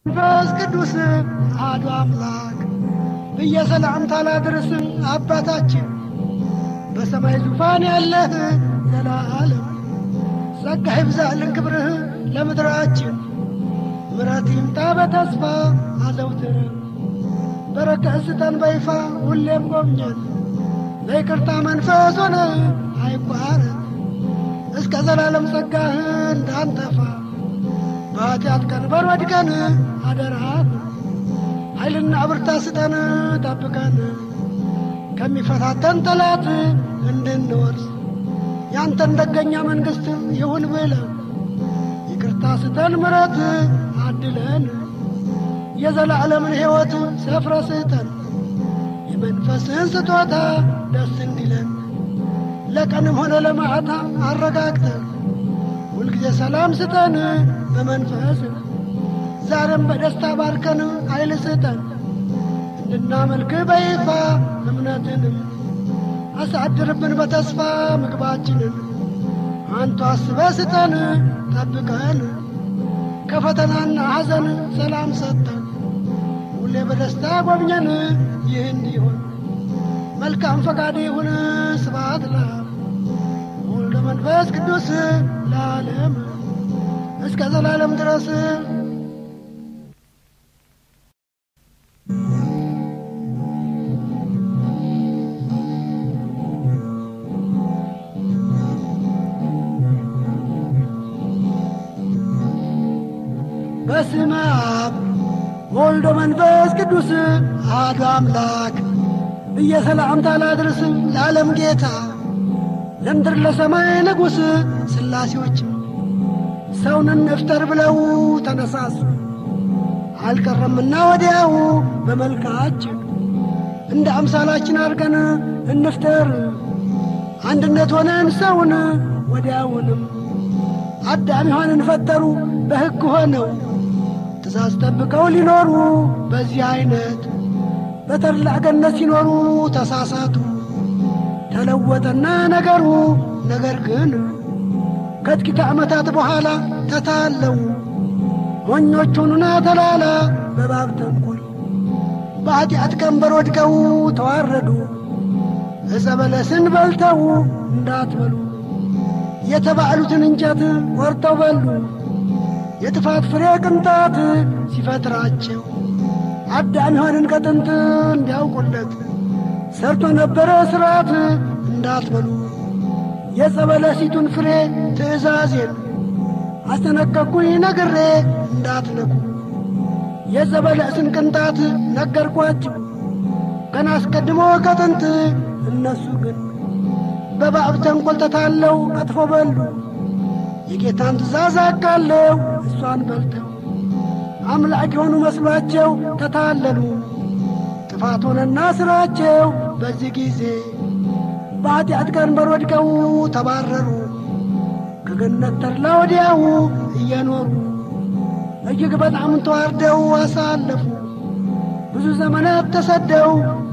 መንፈስ ቅዱስ አሐዱ አምላክ ብዬ ሰላምታ ላድርስ አባታችን በሰማይ ዙፋን ያለህ ዘላለም ጸጋ ይብዛልን ክብርህ ለምድራችን ምረት ይምጣ በተስፋ አዘውትር በረከት ስጠን በይፋ ሁሌም ጎብኘን ለይቅርታ መንፈስ ሆነ አይቋረጥ እስከ ዘላለም ጸጋህ እንዳንጠፋ በኃጢአት ቀንበር ወድቀን አደራህ ኃይልና ብርታት ስጠን ጠብቀን ከሚፈታተን ጠላት እንድንወርስ ያንተን ደገኛ መንግሥት ይሁን ብለን ይቅርታ ስጠን ምረት አድለን የዘላለምን ሕይወት ሰፍረ ስጠን የመንፈስህን ስጦታ ደስ እንዲለን ለቀንም ሆነ ለማዕታ አረጋግተን ሁልጊዜ ሰላም ስጠን በመንፈስ ዛሬም በደስታ ባርከን ኃይል ስጠን እንድናመልክ በይፋ እምነትንም አሳድርብን በተስፋ ምግባችንን አንቱ አስበ ስጠን ጠብቀን ከፈተናና ሐዘን ሰላም ሰጠን ሁሌ በደስታ ጎብኘን ይህ እንዲሆን መልካም ፈቃድ ይሁን ስብሐት ለአብ ወወልድ መንፈስ ቅዱስ ለዓለም እስከ ዘላለም ድረስ በስመ አብ ወልዶ መንፈስ ቅዱስ አሐዱ አምላክ ብዬ ሰላምታ ላድርስ ለዓለም ጌታ ለምድር ለሰማይ ንጉሥ ሥላሴዎች ሰውን እንፍጠር ብለው ተነሳሱ። አልቀረምና ወዲያው በመልካችን እንደ አምሳላችን አድርገን እንፍጠር አንድነት ሆነን ሰውን ወዲያውንም አዳም ሔዋንን ፈጠሩ በሕግ ሆነው ትእዛዝ ጠብቀው ሊኖሩ በዚህ ዐይነት በተድላ ገነት ሲኖሩ ተሳሳቱ። ተለወጠና ነገሩ ነገር ግን ከጥቂት ዓመታት በኋላ ተታለው ሞኞች ሆኑና ተላላ በባብ ተንኰል በኀጢአት ቀንበር ወድቀው ተዋረዱ። ዕፀ በለስን በልተው እንዳትበሉ የተባሉትን እንጨት ቆርጠው በሉ። የጥፋት ፍሬ ቅንጣት ሲፈጥራቸው አዳም ሔዋንን ከጥንት እንዲያውቁለት ሰርቶ ነበረ ሥርዓት እንዳትበሉ የዕፀ በለሲቱን ፍሬ ትእዛዜን አስጠነቀቅኩኝ ነግሬ እንዳትነኩ የዕፀ በለስን ቅንጣት ነገርኳችሁ ገና አስቀድሞ ከጥንት እነሱ ግን በባብ ተንኰል ተታለው ቀጥፎ በሉ የጌታን ትእዛዝ አቃለው እሷን በልተው አምላክ የሆኑ መስሏቸው ተታለሉ። ጥፋት ሆነና ሥራቸው በዚህ ጊዜ በኀጢአት ቀንበር ወድቀው ተባረሩ። ከገነት ተድላ ወዲያው እየኖሩ እጅግ በጣም ተዋርደው አሳለፉ። ብዙ ዘመናት ተሰደው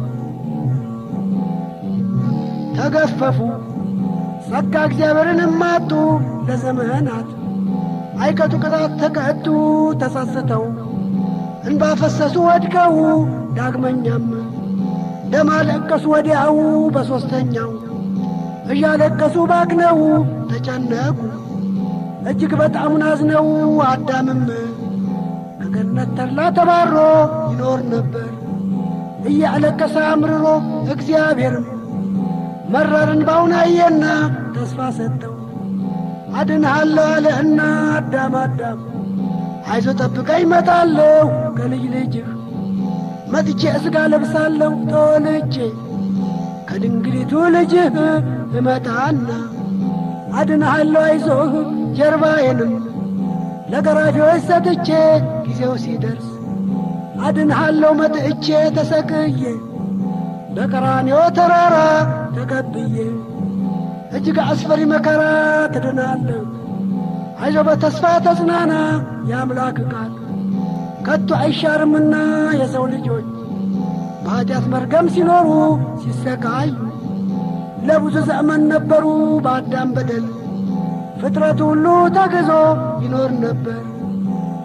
ተገፈፉ። ጸጋ እግዚአብሔርን እማጡ ለዘመናት አይቀጡ ቅጣት ተቀጡ ተጸጽተው እንባ ፈሰሱ ወድቀው ዳግመኛም ደም አለቀሱ ወዲያው በሦስተኛው እያለቀሱ ባክነው ተጨነቁ እጅግ በጣም ናዝነው አዳምም ከገነት ተድላ ተባሮ ይኖር ነበር እያለቀሰ አምርሮ እግዚአብሔርም መረር እንባውን አየና ተስፋ ሰጠው አድንሃለሁ አለህና አዳም አዳም አይዞ ጠብቀኝ እመጣለሁ ከልጅ ልጅህ መጥቼ እስጋ ለብሳለሁ ተወልጄ ከድንግሊቱ ልጅህ እመጣና አድንሃለሁ አይዞህ ጀርባዬንም ለገራፊዎች ሰጥቼ ጊዜው ሲደርስ አድንሃለሁ መጥቼ ተሰቅዬ በቀራንዮ ተራራ ተቀብዬ እጅግ አስፈሪ መከራ ትድናለህ። አይዞ በተስፋ ተጽናና፣ የአምላክ ቃል ከቶ አይሻርምና የሰው ልጆች በኀጢአት መርገም ሲኖሩ ሲሰቃዩ ለብዙ ዘመን ነበሩ በአዳም በደል ፍጥረቱ ሁሉ ተግዞ ይኖር ነበር።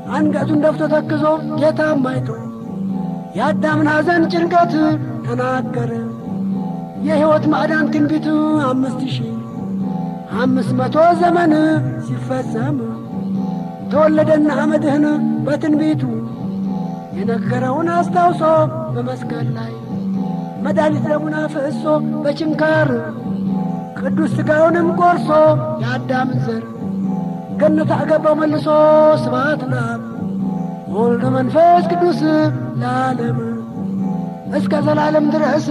አንገቱን ደፍቶ ተክዞ ጌታም አይቶ የአዳምን ሐዘን ጭንቀት ተናገረ። የሕይወት ማዕዳን ትንቢት አምስት ሺህ አምስት መቶ ዘመን ሲፈጸም ተወለደና አመድህን በትንቢቱ የነገረውን አስታውሶ በመስቀል ላይ መድኃኒት ደሙን አፍስሶ በችንካር ቅዱስ ሥጋውንም ቆርሶ የአዳምን ዘር ገነት አገባው መልሶ ስብሐት ለአብ ወልድ መንፈስ ቅዱስ ለዓለም እስከ ዘላለም ድረስ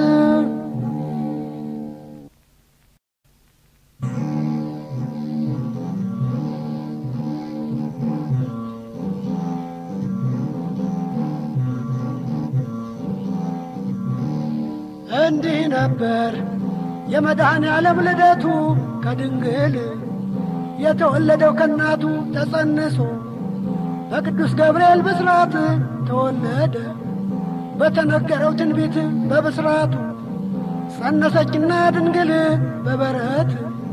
እንዲህ ነበር የመድኃኔ ዓለም ልደቱ ከድንግል የተወለደው ከእናቱ ተጸንሶ በቅዱስ ገብርኤል ብስራት ተወለደ። በተነገረው ትንቢት በብስራቱ ጸነሰችና ድንግል በበረት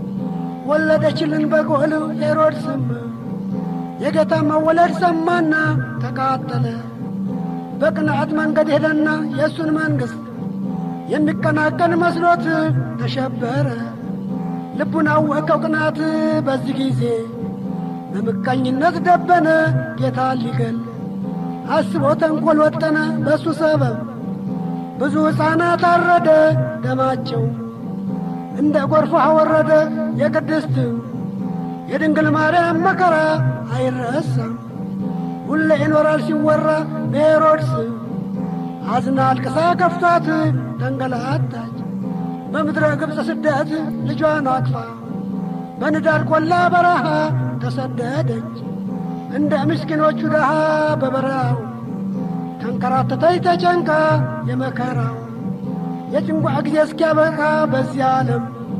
ወለደችልን በጎል ሄሮድስም የጌታ መወለድ ሰማና ተቃጠለ። በቅንዓት መንገድ ሄደና የእሱን መንግሥት የሚቀናቀን መስሎት ተሸበረ። ልቡን አወቀው ቅናት በዚህ ጊዜ በምቀኝነት ደበነ ጌታ ሊገል አስቦ ተንኰል ወጠነ በእሱ ሰበብ ብዙ ሕፃናት አረደ ደማቸው እንደ ጎርፍ ወረደ የቅድስት የድንግል ማርያም መከራ አይረሳም ሁሌ ይኖራል ሲወራ በሄሮድስ አዝና አልቅሳ ከፍቷት ተንገላታች በምድረ ግብፅ ስደት ልጇን አቅፋ በንዳድ ቆላ በረሃ ተሰደደች እንደ ምስኪኖቹ ድሃ በበረሃው ተንከራተተች ተጨንቃ የመከራው የጭንቋ ጊዜ እስኪያበቃ በዚህ ዓለም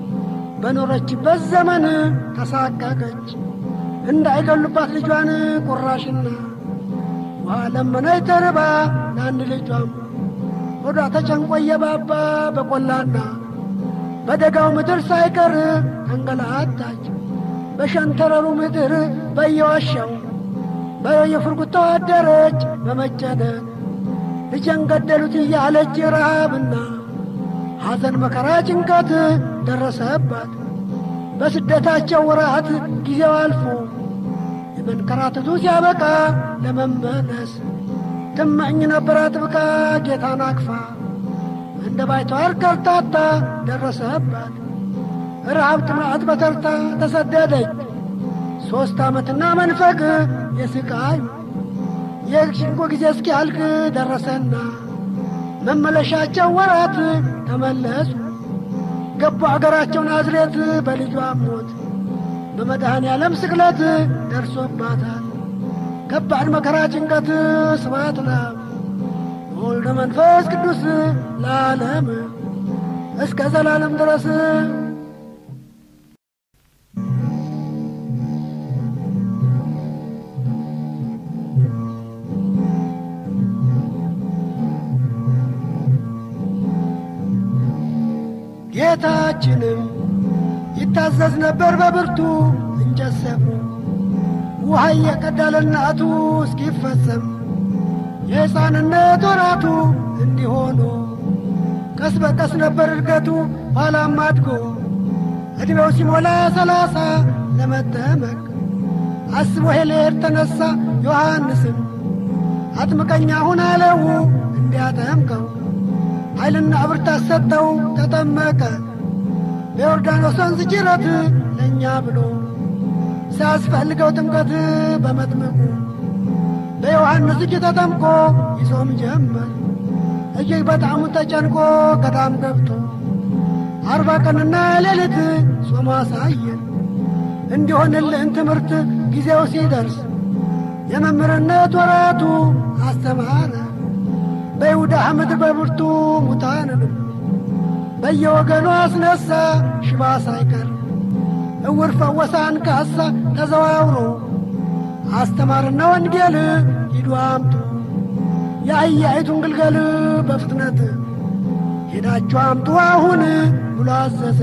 በኖረችበት ዘመን ተሳቀቀች እንዳይገሉባት ልጇን ቁራሽና ውሃ ለመነች ተርባ ለአንድ ልጇም ሆዷ ተጨንቆ እየባባ በቆላና በደጋው ምድር ሳይቀር ተንገላታች። በሸንተረሩ ምድር በየዋሻው በየፍርጉታው አደረች በመጨነቅ ልጄን ገደሉት እያለች ረሃብና ሐዘን መከራ ጭንቀት ደረሰባት። በስደታቸው ወራት ጊዜው አልፎ የመንከራተቱ ሲያበቃ ለመመለስ ትመኝ ነበር አጥብቃ ጌታን አቅፋ እንደ ባይተዋር ከርታታ ደረሰባት። ረሃብ ጥማት በተርታ ተሰደደች ሦስት ዓመትና መንፈቅ የስቃዩ የሽንቆ ጊዜ እስኪያልቅ ደረሰና መመለሻቸው ወራት ተመለሱ ገቡ አገራቸው ናዝሬት በልጇ ሞት በመድኃኔ ዓለም ስቅለት ደርሶባታል ከባድ መከራ ጭንቀት ስብሐት ለአብ ወልደ መንፈስ ቅዱስ ለዓለም እስከ ዘላለም ድረስ ጌታችንም ይታዘዝ ነበር በብርቱ እንጨት ሰብሮ ውሃ እየቀዳ ለእናቱ እስኪፈጸም የሕፃንነት ወራቱ እንዲሆኑ ቀስ በቀስ ነበር እድገቱ ኋላም አድጎ ዕድሜው ሲሞላ ሰላሳ ለመጠመቅ አስቦ ሄሌድ ተነሣ ዮሐንስም አጥምቀኛ ሁን አለው እንዲያጠምቀው ኃይልና ብርታት ሰጠው ተጠመቀ በዮርዳኖስ ወንዝ ጅረት ለእኛ ብሎ ሲያስፈልገው ጥምቀት በመጥምቁ በዮሐንስ እጅ ተጠምቆ ይጾም ጀመር እጅግ በጣም ተጨንቆ ገዳም ገብቶ አርባ ቀንና ሌሊት ጾሞ አሳየን እንዲሆንልን ትምህርት ጊዜው ሲደርስ የመምህርነት ወራቱ አስተማረ በይሁዳ ምድር በብርቱ ሙታንንም በየወገኑ አስነሳ ሽባ ሳይቀር እውር ፈወሰ አንካሳ ተዘዋውሮ አስተማርና ወንጌል ሂዱ አምጡ የአህያይቱን ግልገል በፍጥነት ሄዳችሁ አምጡ አሁን ብሎ አዘዘ።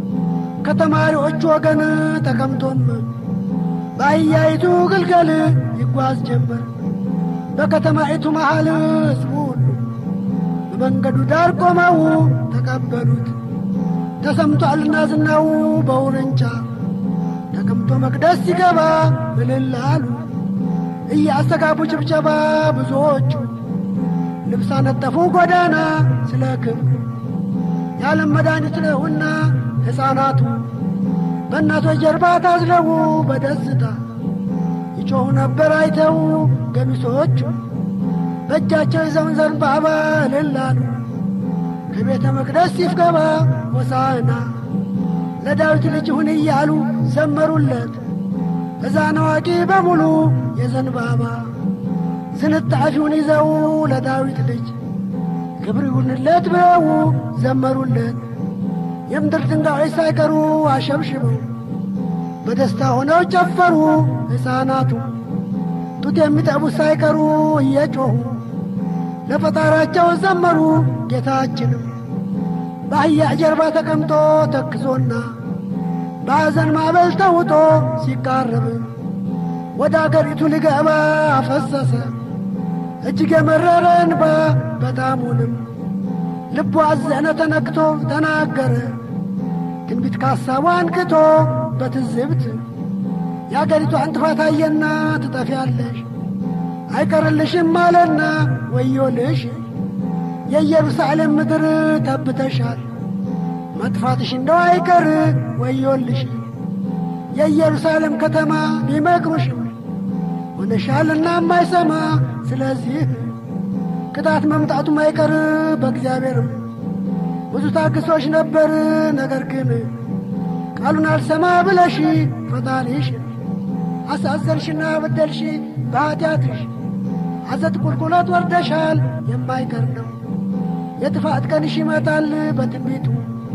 ከተማሪዎቹ ወገን ተቀምጦም በአህያይቱ ግልገል ይጓዝ ጀመር። በከተማይቱ መሃል ሕዝቡ ሁሉ በመንገዱ ዳር ቆመው ተቀበሉት። ተሰምቷልና ዝናው በውርንጫ ተቀምጦ መቅደስ ሲገባ ምልል አሉ። እያስተጋቡ ጭብጨባ ብዙዎቹ ልብስ አነጠፉ ጎዳና ስለ ክብሩ የዓለም መድኃኒት ነውና ሕፃናቱ በእናቶች ጀርባ ታዝለው በደስታ ይጮኹ ነበር አይተው ገሚሶቹ በእጃቸው ይዘውን ዘንባባ እልል አሉ። ከቤተ መቅደስ ሲፍገባ ሆሳዕና ለዳዊት ልጅ ሁን እያሉ ዘመሩለት። ሕፃን አዋቂ በሙሉ የዘንባባ ዝንጣፊውን ይዘው ለዳዊት ልጅ ክብር ይሁንለት ብለው ዘመሩለት። የምድር ድንጋዮች ሳይቀሩ አሸብሽበው በደስታ ሆነው ጨፈሩ። ሕፃናቱ ጡት የሚጠቡት ሳይቀሩ እየጮኹ ለፈጣራቸው ዘመሩ። ጌታችንም በአህያ ጀርባ ተቀምጦ ተክዞና በሐዘን ማዕበል ተውጦ ሲቃረብ ወደ አገሪቱ ሊገባ አፈሰሰ እጅግ የመረረ እንባ በጣሙንም ልቡ አዘነ ተነክቶ ተናገረ ትንቢት ካሳቡ አንክቶ በትዝብት የአገሪቷን ጥፋት አየና ትጠፊያለሽ አይቀርልሽም አለና ወዮልሽ የኢየሩሳሌም ምድር ተብተሻል መጥፋትሽ እንደው አይቀር ወዮልሽ የኢየሩሳሌም ከተማ ቢመክሩሽም ሆነሻልና የማይሰማ ስለዚህ ቅጣት መምጣቱም አይቀር በእግዚአብሔርም ብዙ ታግሶች ነበር ነገር ግን ቃሉን አልሰማ ብለሽ ፈጣሪሽ አሳዘንሽና በደልሽ በኀጢአትሽ ሐሰት ቁልቁለት ወርደሻል የማይቀር ነው የጥፋት ቀንሽ ይመጣል በትንቢቱ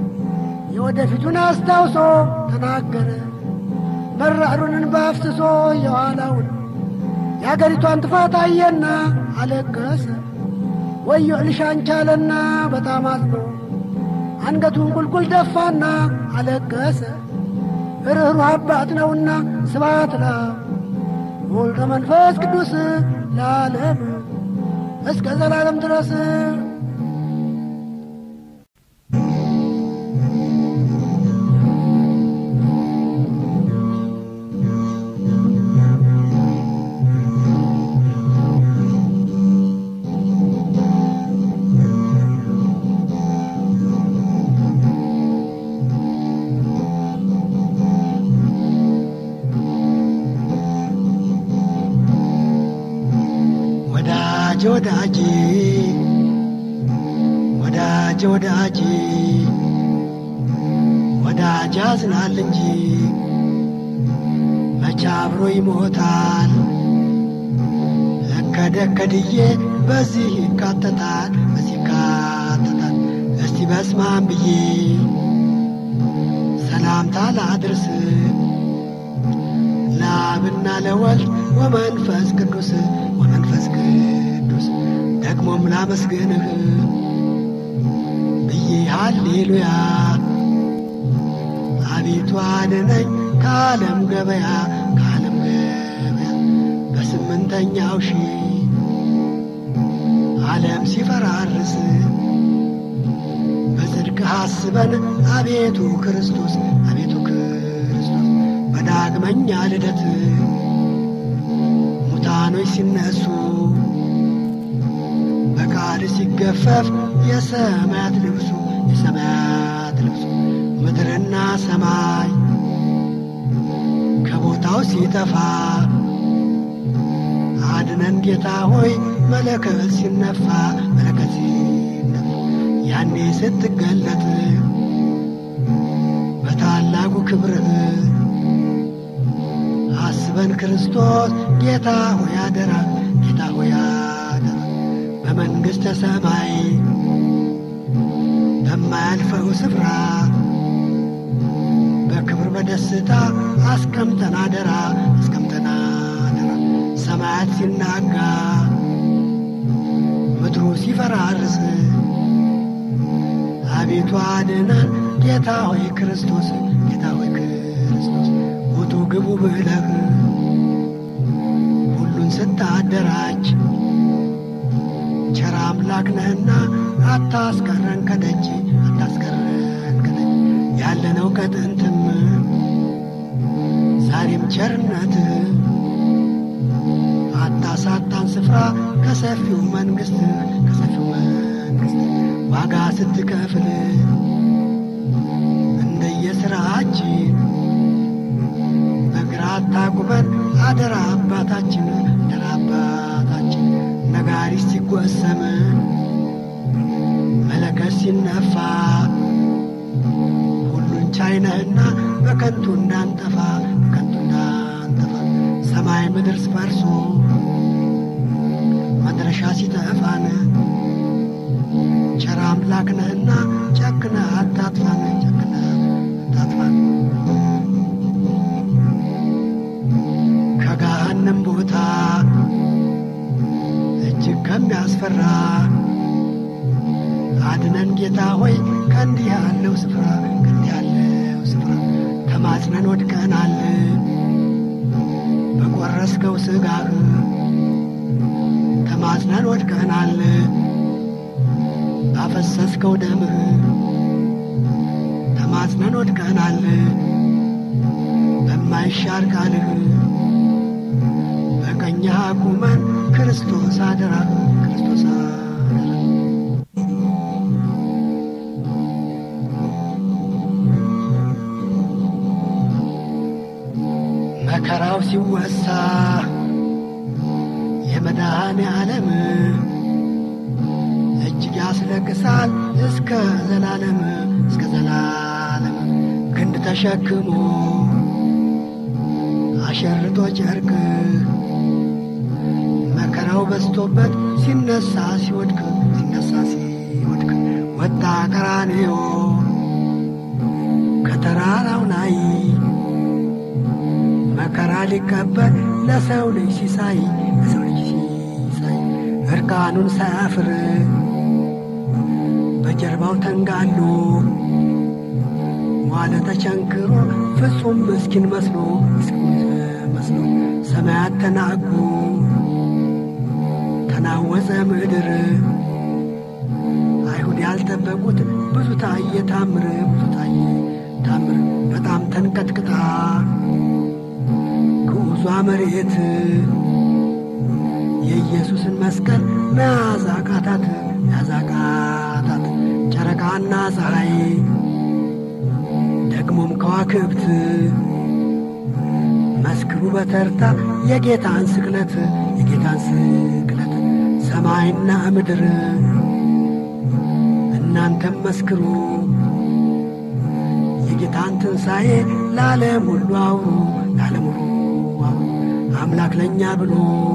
የወደፊቱን አስታውሶ ተናገረ መራሩንን በአፍስሶ የኋላውን የአገሪቷን ጥፋት አየና አለቀሰ ወዮ ልሻንቻለና በጣም አዝኖ አንገቱን ቁልቁል ደፋና አለቀሰ ርኅሩህ አባት ነውና ስብሐት ለአብ ወወልድ ወመንፈስ ቅዱስ ለዓለም እስከ ዘላለም ድረስ ወዳጅ ወዳጅ ወዳጅ ወዳጅ ወዳጅ ያዝናል እንጂ መቼ አብሮ ይሞታል። እከደከድዬ በዚህ ይካተታል በዚህ ይካተታል። እስቲ በስማም ብዬ ሰላምታ ላድርስ ለአብና ለወልድ ወመንፈስ ቅዱስ ወመንፈስ ቅዱስ ደግሞም ላመስግንህ ብዬ ሃሌሉያ አቤቱ አድነኝ ከዓለም ገበያ ከዓለም ገበያ በስምንተኛው ሺህ ዓለም ሲፈራርስ በጽድቅህ አስበን አቤቱ ክርስቶስ አቤቱ ክርስቶስ በዳግመኛ ልደት ሙታኖች ሲነሱ በቃል ሲገፈፍ የሰማያት ልብሱ የሰማያት ልብሱ ምድርና ሰማይ ከቦታው ሲጠፋ አድነን ጌታ ሆይ መለከት ሲነፋ መለከት ሲነፋ ያኔ ስትገለጥ በታላቁ ክብርህ አስበን ክርስቶስ ጌታ ሆይ አደራ ጌታ ሆይ አደራ በመንግሥተ ሰማይ በማያልፈው ስፍራ በክብር በደስታ አስቀምጠን አደራ አስቀምጠን አደራ ሰማያት ሲናጋ ምድሩ ሲፈራርስ አቤቱ አድነን ጌታ ሆይ ክርስቶስ ጌታ ሆይ ክርስቶስ ውጡ ግቡ ብለህ ሁሉ አደራጅ ቸር አምላክ ነህና አታስቀረን ከደጅ አታስቀረን ከደጅ ያለነው ከጥንትም ዛሬም ቸርነትህ አታሳጣን ስፍራ ከሰፊው መንግሥት ከሰፊው መንግሥት ዋጋ ስትከፍል እንደየሥራችን በግራ አታቁመን አደራ አባታችን አደራ አባታችን ነጋሪት ሲጎሰም መለከት ሲነፋ ሁሉን ቻይነህና በከንቱ እንዳንጠፋ በከንቱ እንዳንጠፋ ሰማይ ምድር ስፈርሶ መድረሻ ሲጠፋን ቸር አምላክ ነህና ጨክነ አታጥፋን ጨክነ አታጥፋን ከገሃነም ቦታ እጅግ ከሚያስፈራ አድነን ጌታ ሆይ ከእንዲህ ያለው ስፍራ ከእንዲህ ያለው ስፍራ ተማጽነን ወድቀናል በቆረስከው ሥጋህ ተማጽነን ወድቀናል ባፈሰስከው ደምህ ተማጽነን ወድቀናል በማይሻር ቃልህ በቀኝህ አቁመን ክርስቶስ አደራ ክርስቶስ አደራ መከራው ሲወሳ የመድኃኔ ዓለም እጅግ ያስለቅሳል እስከ ዘላለም እስከ ዘላለም ክንድ ተሸክሞ አሸርጦ ጨርቅ መከራው በዝቶበት ሲነሳ ሲወድቅ ሲነሳ ሲወድቅ ወጣ ቀራንዮ ከተራራው ላይ መከራ ሊቀበል ለሰው ልጅ ሲሳይ ለሰው ልጅ ሲሳይ እርቃኑን ሳያፍር በጀርባው ተንጋሎ ዋለ ተቸንክሮ ፍጹም ምስኪን መስሎ ምስኪን መስሎ ሰማያት ተናጉ ተናወፀ ምድር አይሁድ ያልጠበቁት ብዙ ታየ ታምር ብዙ ታየ ታምር በጣም ተንቀጥቅጣ ግዑዟ መሬት የኢየሱስን መስቀል መያዝ አቃታት መያዝ አቃታት ጨረቃና ፀሐይ ደግሞም ከዋክብት መስክሩ በተርታ የጌታን ስቅለት የጌታን ስቅለት ሰማይና ምድር እናንተም መስክሩ የጌታን ትንሣኤ ለዓለም ሁሉ አውሩ ለዓለም ሁሉ አውሩ አምላክ ለእኛ ብሎ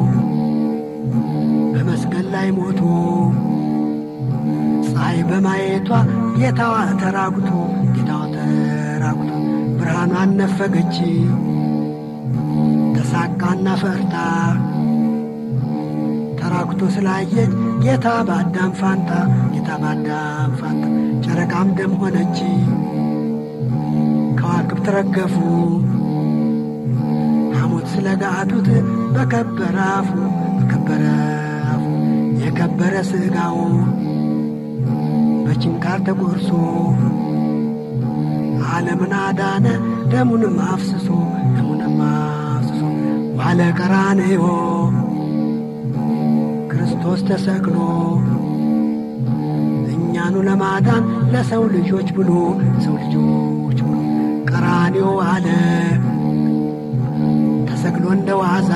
በመስቀል ላይ ሞቶ ፀሐይ በማየቷ ጌታዋ ተራጉቶ ጌታዋ ተራጉቶ ብርሃኗን ነፈገች ተሳቃና ፈርታ ተራጉቶ ስላየች ጌታ በአዳም ፋንታ ጌታ በአዳም ፋንታ ጨረቃም ደም ሆነች ከዋክብት ረገፉ ሐሞት ስለ ጋቱት በከበረ አፉ በከበረ አፉ የከበረ ሥጋው በችንካር ተቆርሶ ዓለምን አዳነ ደሙንም አፍስሶ ደሙንም አፍስሶ ዋለ ቀራንዮ ክርስቶስ ተሰቅሎ እኛኑ ለማዳን ለሰው ልጆች ብሎ ለሰው ልጆች ብሎ ቀራንዮ አለ ተሰቅሎ እንደ ዋዛ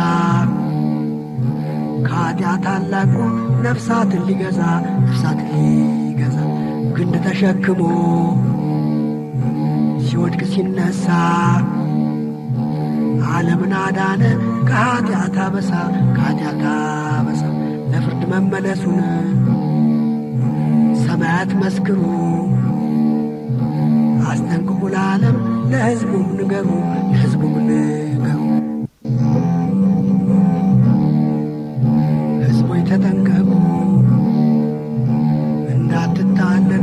ከኃጢአት አላቆ ነፍሳትን ሊገዛ ነፍሳትን ሊገዛ ግንድ ተሸክሞ ሲወድቅ ሲነሳ ዓለምን አዳነ ከኃጢአት አበሳ ከኃጢአት አበሳ ለፍርድ መመለሱን ሰማያት መስክሩ አስጠንቅቁ ለዓለም ለሕዝቡም ንገሩ ለሕዝቡም ንገሩ ሕዝቦች ተጠንቀቁ እንዳትታለሉ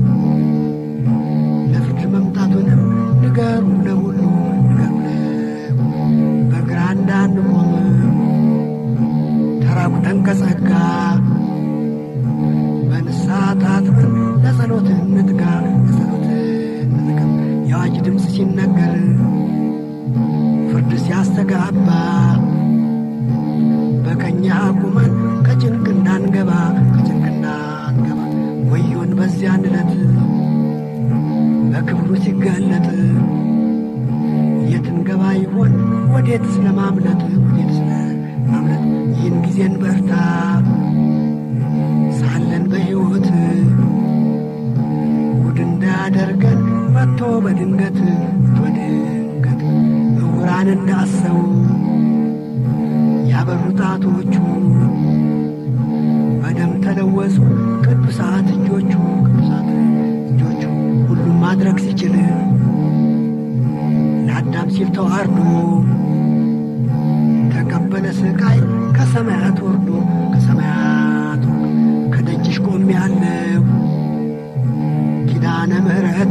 ለፍርድ መምጣቱንም ንገሩ ለሁሉ ንገሩ ለሁሉ በግራ እንዳንቆም በንስሐ ታጥበን ለጸሎት እንትጋ ለጸሎት እንትጋ የአዋጅ ድምፅ ሲነገር ፍርድ ሲያስተጋባ በቀኛ ቁመን ከጭንቅ እንዳንገባ ከጭንቅ እንዳንገባ ወዮን በዚያን ዕለት በክብሩ ሲገለጥ የትንገባ ይሆን ወዴት ስለማምለጥ ወዴት ስለማምለጥ ይህን ጊዜን በርታ ሳለን በሕይወት ጉድ እንዳያደርገን መጥቶ በድንገት በድንገት እውራን እንዳሰው ያበሩ ጣቶቹ በደም ተለወሱ ቅዱሳት እጆቹ ቅዱሳት እጆቹ ሁሉም ማድረግ ሲችል ለአዳም ሲል ተዋርዶ ተቀበለ ስቃይ ከሰማያት ወርዶ ከሰማያት ወርዶ ከደጅሽ ቆሜ ያለው ኪዳነ ምሕረት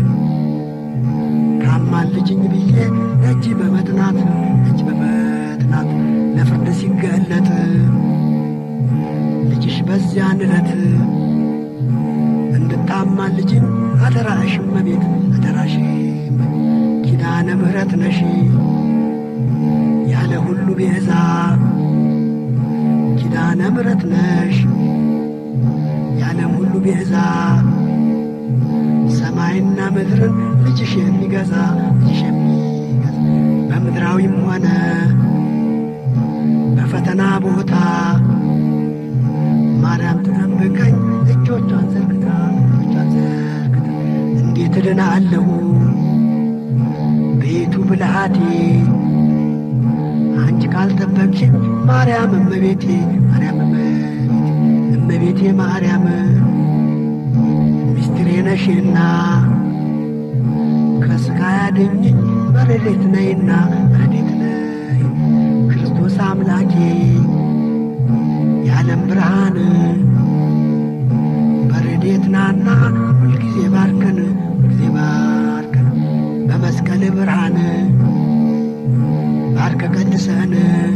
ታማልጅኝ ብዬ ደጅ በመጥናት ደጅ በመጥናት ለፍርድ ሲገለጥ ልጅሽ በዚያን ዕለት እንድታማልጅኝ አደራሽ እመቤት አደራሽ ኪዳነ ምሕረት ነሽ ያለ ሁሉ ቤዛ ኪዳነ ምሕረት ነሽ ያለም ሁሉ ቤዛ ሰማይና ምድርን ልጅሽ የሚገዛ ልጅሽ የሚገዛ በምድራዊም ሆነ በፈተና ቦታ ማርያም ትጠብቀኝ እጆቿን ዘርግታ እጆቿን ዘርግታ እንዴት እድናለሁ ቤቱ ብልሃቴ አንቺ ካልጠበቅሽኝ ማርያም እመቤቴ ማርያም እመቤቴ እመቤቴ ማርያም ሚስትሬ ነሽና ከሥጋ ያድኝኝ በረዴት ነይና በረዴት ነይ ክርስቶስ አምላኬ የዓለም ብርሃን በረዴት ናና ሁልጊዜ ባርከን ሁልጊዜ ባርከን በመስቀል ብርሃን ባርከ ቀድሰን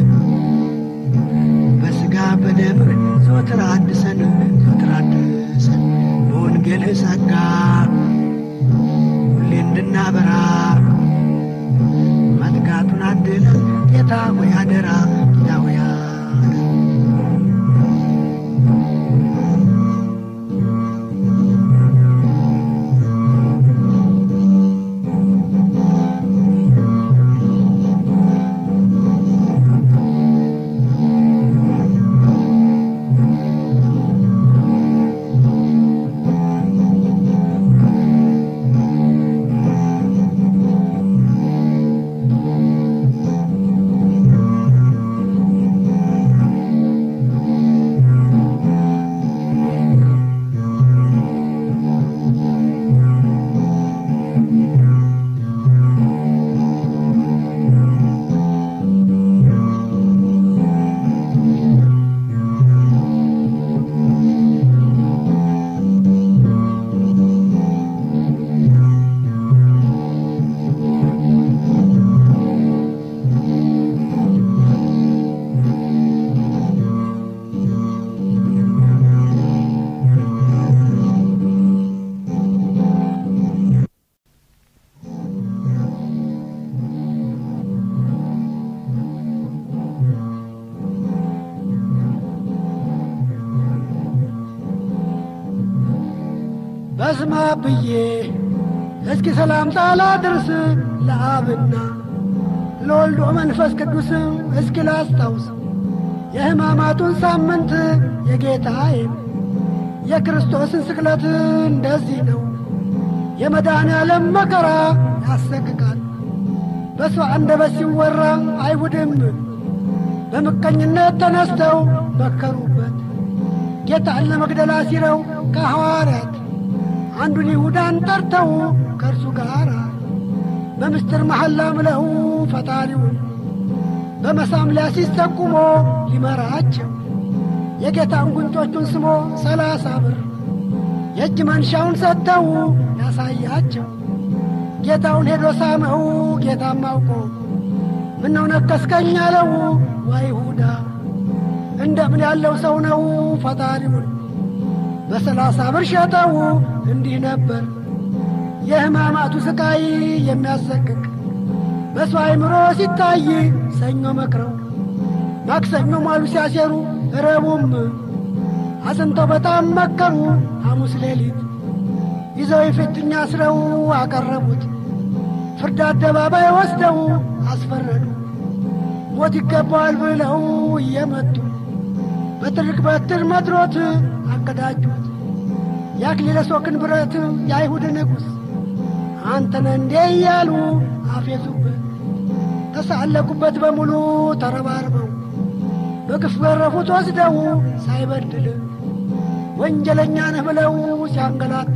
በሥጋ በደምህ ዘወትር አድሰን ዘወትር አድሰን በወንጌልህ ጸጋ ሁሌ እንድናበራ መትጋቱን አድለን ጌታ ሆይ አደራ ጌታ ሆይ አደራ በስማ ብዬ እስኪ ሰላምታ ላድርስ ለአብና ለወልዶ መንፈስ ቅዱስም እስኪ ላስታውስ የሕማማቱን ሳምንት የጌታዬን የክርስቶስን ስቅለት እንደዚህ ነው። የመድኃኔ ዓለም መከራ ያሰቅቃል። በሰው አንደበት ሲወራ አይሁድም በምቀኝነት ተነስተው መከሩበት። ጌታን ለመግደል አሲረው ከሐዋርያት አንዱን ይሁዳን ጠርተው ከእርሱ ጋር በምስጢር መሐላ ምለው ፈጣሪውን በመሳም ሊያሲዝ ጠቁሞ ሊመራቸው የጌታን ጉንጮቹን ስሞ ሰላሳ ብር የእጅ መንሻውን ሰጥተው ያሳያቸው ጌታውን ሄዶ ሳመው። ጌታም አውቆ ምነው ነከስከኝ አለው። ዋ ይሁዳ እንደምን ያለው ሰው ነው ፈጣሪውን በሰላሳ ብር ሸጠው እንዲህ ነበር የሕማማቱ ስቃይ የሚያሰቅቅ በሰው አእምሮ ሲታይ ሰኞ መክረው ማክሰኞ ማሉ ሲያሴሩ ረቡም አጽንተው በጣም መከሩ ሐሙስ ሌሊት ይዘው የፊትኛ አስረው አቀረቡት ፍርድ አደባባይ ወስደው አስፈረዱ ሞት ይገባዋል ብለው እየመቱ በትርክ በትር መድሮት አቀዳጁት የአክሊለ ሦክን ብረት የአይሁድ ንጉሥ አንተነ እንዴ እያሉ አፌዙበት ተሳለቁበት በሙሉ ተረባርበው በግፍ ገረፉት ወስደው ሳይበድል ወንጀለኛ ነህ ብለው ሲያንገላቱ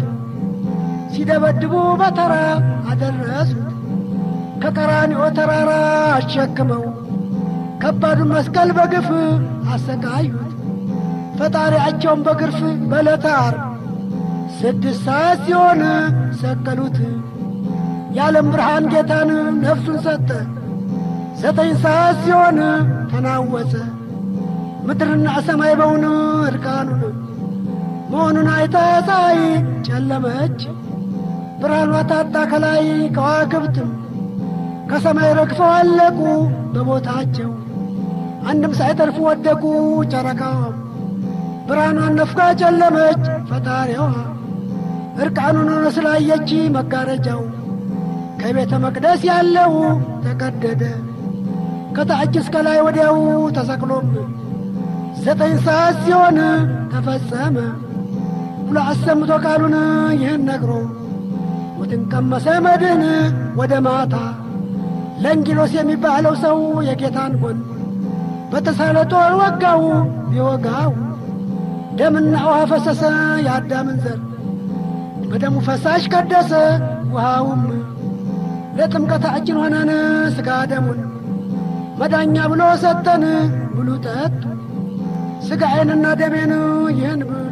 ሲደበድቡ በተራ አደረሱት ከቀራንዮ ተራራ አሸክመው ከባዱን መስቀል በግፍ አሰቃዩት ፈጣሪያቸውን በግርፍ በዕለተ ዓርብ ስድስት ሰዓት ሲሆን ሰቀሉት የዓለም ብርሃን ጌታን ነፍሱን ሰጠ ዘጠኝ ሰዓት ሲሆን ተናወጸ ምድርና ሰማይ በውን እርቃኑን መሆኑን አይታ ፀሐይ ጨለመች ብርሃኗ ታጣ ከላይ ከዋክብትም ከሰማይ ረግፈው አለቁ በቦታቸው አንድም ሳይተርፉ ወደቁ ጨረቃዋም ብርሃኗን ነፍጋ ጨለመች ፈጣሪዋ እርቃኑን ሆኖ ስላየች መጋረጃው ከቤተ መቅደስ ያለው ተቀደደ ከታች እስከ ላይ ወዲያው ተሰቅሎም ዘጠኝ ሰዓት ሲሆን ተፈጸመ ብሎ አሰምቶ ቃሉን ይህን ነግሮ ሞትን ቀመሰ መድን ወደ ማታ ለንጊሎስ የሚባለው ሰው የጌታን ጎን በተሳለ ጦር ወጋው ቢወጋው ደምና ውሃ ፈሰሰ የአዳምን ዘር በደሙ ፈሳሽ ቀደሰ ውሃውም ለጥምቀታችን ሆነን ሥጋ ደሙን መዳኛ ብሎ ሰጠን ብሉ ጠጡ ሥጋዬንና ደሜን ይህን ብሉ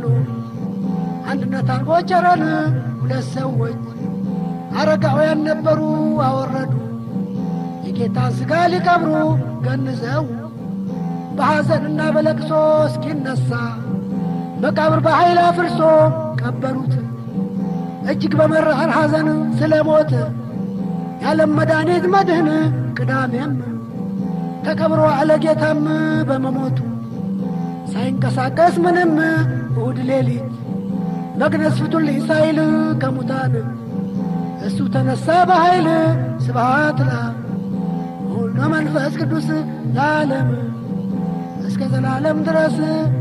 አንድነት አርጎ ቸረን ሁለት ሰዎች አረጋውያን ነበሩ አወረዱ የጌታን ሥጋ ሊቀብሩ ገንዘው በሐዘንና በለቅሶ እስኪነሣ መቃብር በኃይል አፍርሶ ቀበሩት እጅግ በመራር ሐዘን ስለ ሞት የዓለም መድኃኒት መድህን ቅዳሜም ተቀብሮ አለ ጌታም በመሞቱ ሳይንቀሳቀስ ምንም እሁድ ሌሊት መግነዝ ፍቱልኝ ሳይል ከሙታን እሱ ተነሣ በኃይል ስብሃት ለአብ ወወልድ ወመንፈስ ቅዱስ ለዓለም እስከ ዘላለም ድረስ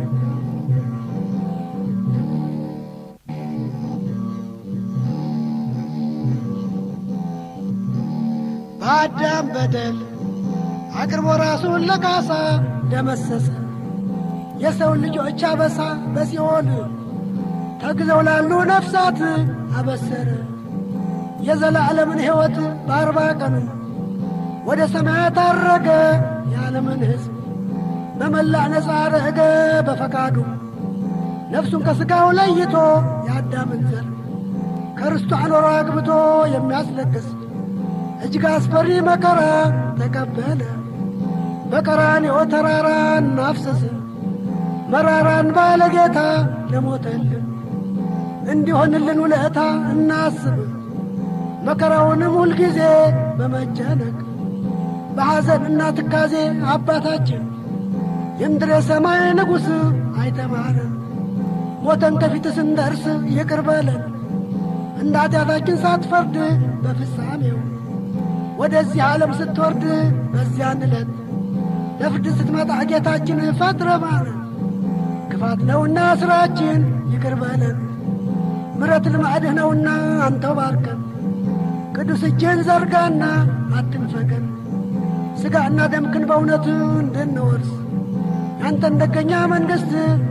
በአዳም በደል አቅርቦ ራሱን ለካሳ ደመሰሰ የሰውን ልጆች አበሳ በሲኦል ተግዘው ላሉ ነፍሳት አበሰረ የዘላለምን ሕይወት በአርባ ቀኑ ወደ ሰማያት አረገ የዓለምን ሕዝብ በመላ ነፃ አረገ በፈቃዱ ነፍሱን ከሥጋው ለይቶ የአዳምን ዘር ከርስቱ አኖሮ አግብቶ የሚያስለቅስ እጅግ አስፈሪ መከራ ተቀበለ በቀራንዮ ተራራ እናፍሰስ መራራን ባለ ጌታ ለሞተልን እንዲሆንልን ውለታ እናስብ መከራውንም ሁልጊዜ በመጨነቅ በሐዘንና ትካዜ አባታችን የምድር የሰማይ ንጉሥ አይተማረን ሞተን ከፊት ስንደርስ ይቅር በለን እንደ ኃጢአታችን ሳትፈርድ በፍጻሜው ወደዚህ ዓለም ስትወርድ በዚያን ዕለት ለፍርድ ስትመጣ ጌታችን ፈጥረ ማረን ክፋት ነውና ሥራችን ይቅር በለን ምረት ልማዕድህ ነውና አንተው ባርከን ቅዱስ እጅህን ዘርጋና አትንፈገን ሥጋና ደምክን በእውነት እንድንወርስ ያንተን ደገኛ መንግሥት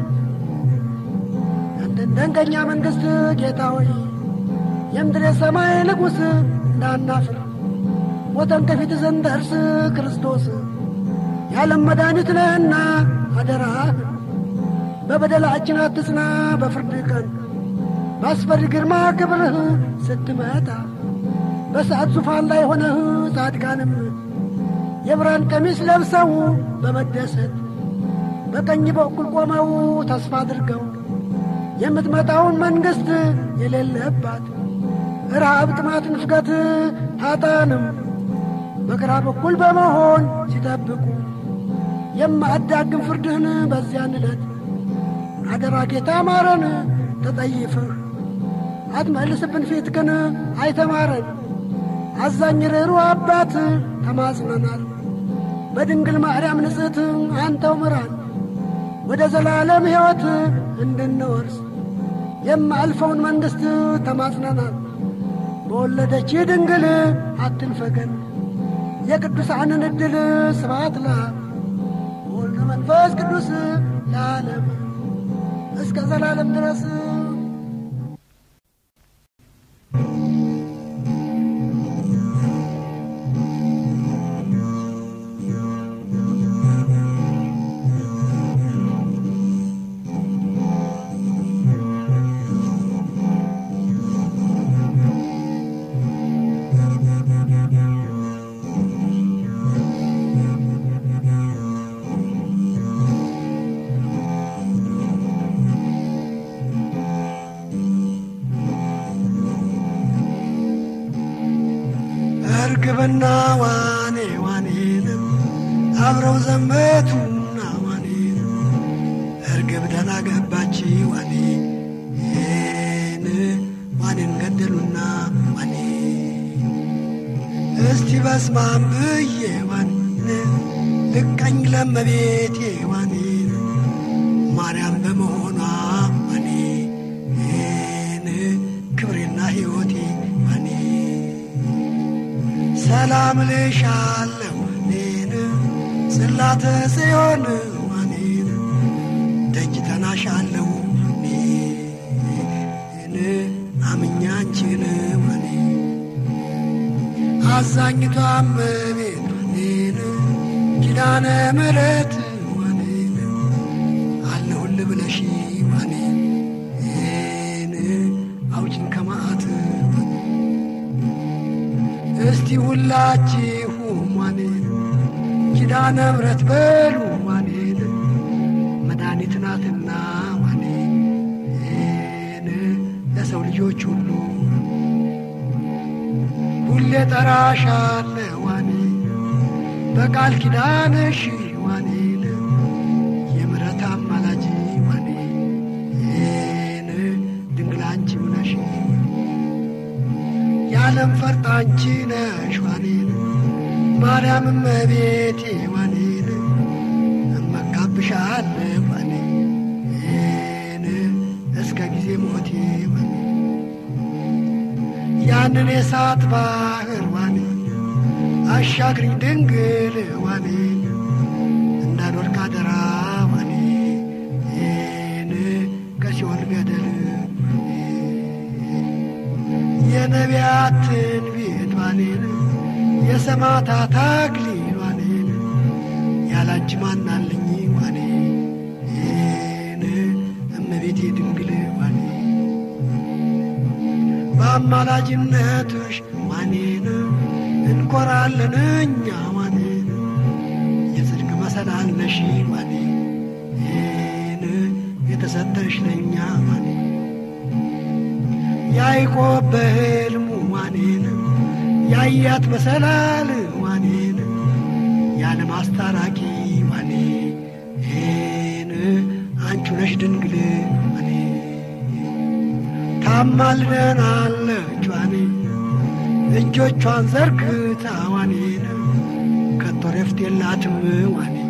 ያንተን ደንገኛ መንግሥት ጌታ ሆይ የምድር የሰማይ ንጉሥ እንዳናፍር ሞተን ከፊት ስንደርስ ክርስቶስ የዓለም መድኃኒት ነህና አደራህ በበደላችን አትጽና በፍርድ ቀን በአስፈሪ ግርማ ክብርህ ስትመጣ በሰዓት ዙፋን ላይ ሆነህ ጻድቃንም የብርሃን ቀሚስ ለብሰው በመደሰት በቀኝ በኩል ቆመው ተስፋ አድርገው የምትመጣውን መንግሥት የሌለባት ረሃብ፣ ጥማት፣ ንፍገት ታጣንም በግራ በኩል በመሆን ሲጠብቁ የማያዳግም ፍርድህን በዚያን ዕለት አደራ ጌታ ማረን ተጠይፍህ አትመልስብን ፊት ግን አይተማረን አዛኝ ርኅሩ አባት ተማጽነናል። በድንግል ማርያም ንጽሕት አንተው ምራን ወደ ዘላለም ሕይወት እንድንወርስ የማልፈውን መንግሥት ተማጽነናል። በወለደች ድንግል አትንፈገን የቅዱሳንን ዕድል ስብሐት ለአብ ወወልድ መንፈስ ቅዱስ ለዓለም እስከ ዘላለም ድረስ እርግብና ዋኔ ዋኔንም አብረው ዘመቱና ዋኔንም እርግብ ደህና ገባች ዋኔ ን ዋኔን ገደሉና ዋኔ እስቲ በስማም ብዬ ዋኔ ልቀኝ ለመቤቴ ዋኔን ማርያም በመሆኗ ዋኔ ን ክብሬና ሕይወቴ ዋኔ ሰላም ልሻለሁ ኔን ጽላተ ጽዮን ዋኔን ደጅ ተናሻለሁ ኔን አምኛ አንቺን ዋኔ አዛኝቷ እመቤት ኔን ኪዳነ ምሕረት ዋኔን አለሁል ብለሽ ዋኔን አውጭን ከማአት እስቲ ሁላችሁም ዋኔን ኪዳነ ምሕረት በሉ ዋኔን መድኃኒት ናትና ዋኔን ለሰው ልጆች ሁሉ ሁሌ ጠራሻለ ዋኔን በቃል ኪዳንሽ ዋኔን የምሕረት አማላጅ ዋኔን ድንግል አንቺው ነሽ የዓለም ፈርጥ አንቺ ነሽ ዋኔን ማርያም እመቤቴ ዋኔን እመካብሻለሁ ዋኔን እስከ ጊዜ ሞቴ ዋኔ ያንን የእሳት ባህር ዋኔን አሻግሪኝ ድንግል ዋኔን እንዳልወድቅ አደራ ዋኔን ከሲኦል ገደል የነቢያት ትንቢት ዋኔን የሰማዕታት አክሊል ዋኔን ያላንቺ ማናለኝ ዋኔን እመቤቴ ድንግል ዋኔ በአማላጅነትሽ ዋኔን እንኮራለን እኛ ዋኔን የጽድቅ መሰላል ነሽ ዋኔን የተሰጠሽ ለእኛ ዋኔ ያዕቆብ በሕልሙ ዋኔን ያያት መሰላል ዋኔን የዓለም አስታራቂ ዋኔን አንቺ ነሽ ድንግል ዋኔ ታማልደናለች ዋኔ እጆቿን ዘርግታ ዋኔን ከቶ ረፍት የላትም ዋኔን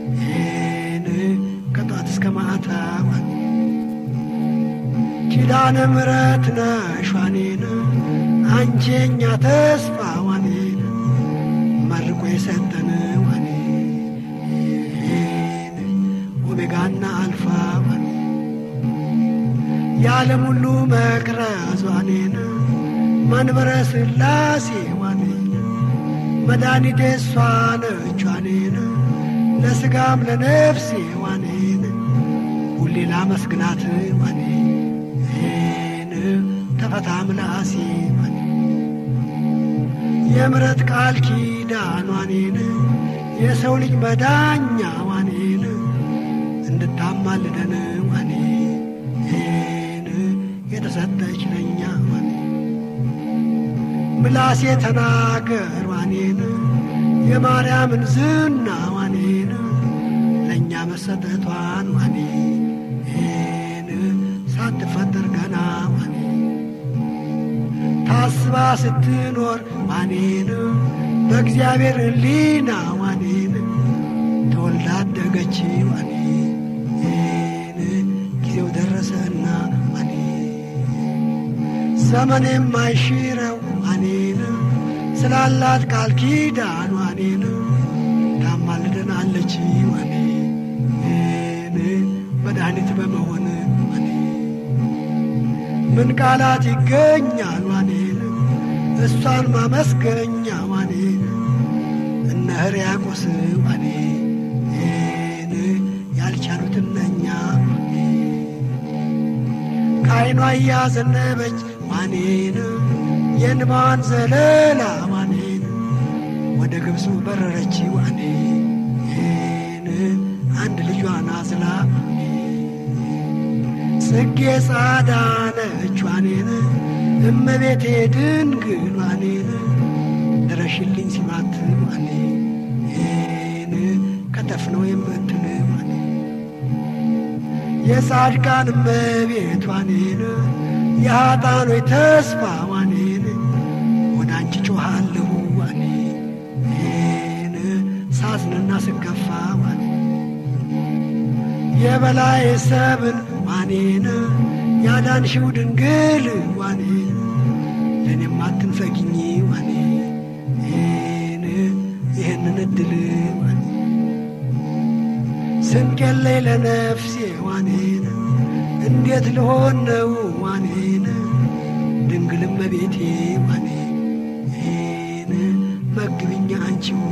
ከጧት እስከ ማታ ዋኔ ኪዳነ ምሕረት ነሽ ዋኔን አንቺ የኛ ተስፋ ዋኔን መርቆ የሰጠን ዋኔን ኦሜጋና አልፋ ዋኔ የዓለም ሁሉ መቅረዝ ዋኔን መንበረ ሥላሴ ዋኔን መድኃኒቴ እሷ ነች ዋኔን ለሥጋም ለነፍሴ ዋኔን ሁሌ ላመስግናት ዋኔን ተፈታ ምላሴ ዋኔ የምረት ቃል ኪዳን ዋኔን የሰው ልጅ መዳኛ ዋኔን እንድታማልደን ዋኔን የተሰጠች ለኛ ዋኔ ምላሴ ተናገር ዋኔን የማርያምን ዝና ዋኔን ለእኛ መሰጠቷን ዋኔን ሳትፈጠር ገና ዋኔ ታስባ ስትኖር ዋኔን በእግዚአብሔር ሕሊና ዋኔን ተወልዳ አደገች ዋኔን ጊዜው ደረሰና ዋኔ ዘመን የማይሽረው ዋኔን ስላላት ቃል ኪዳን ዋኔን ታማልደናለች ዋኔን መድኃኒት በመሆን ዋኔ ምን ቃላት ይገኛል ዋኔን እሷን ማመስገኛ ዋኔን እነ ሕርያቆስ ዋኔን ያልቻሉት እነኛ ከዓይኗ እያዘነበች ዋኔን የእንባዋን ዘለላ ዋኔን ወደ ግብፁ በረረች ዋኔን አንድ ልጇን አዝላ ጽጌ ጻዳ ነች ዋኔን እመቤቴ ድንግል ዋኔን ድረሽልኝ ሲባት ዋኔን ከተፍ ነው የምትል ዋኔ የጻድቃን እመቤት ዋኔን የኃጥአኖች ተስፋ ዋኔን ወደ አንቺ ጮኻለሁ ዋኔን ሳዝንና ስከፋ ዋኔ የበላይ ሰብን ዋኔን ያዳንሽው ድንግል ዋኔን ለእኔም አትንፈጊኝ ዋኔን ይህንን እድል ዋኔ ስንቄለይ ለነፍሴ ዋኔን እንዴት ልሆን ነው ዋኔን ድንግል እመቤቴ ዋኔን መግብኛ አንቺው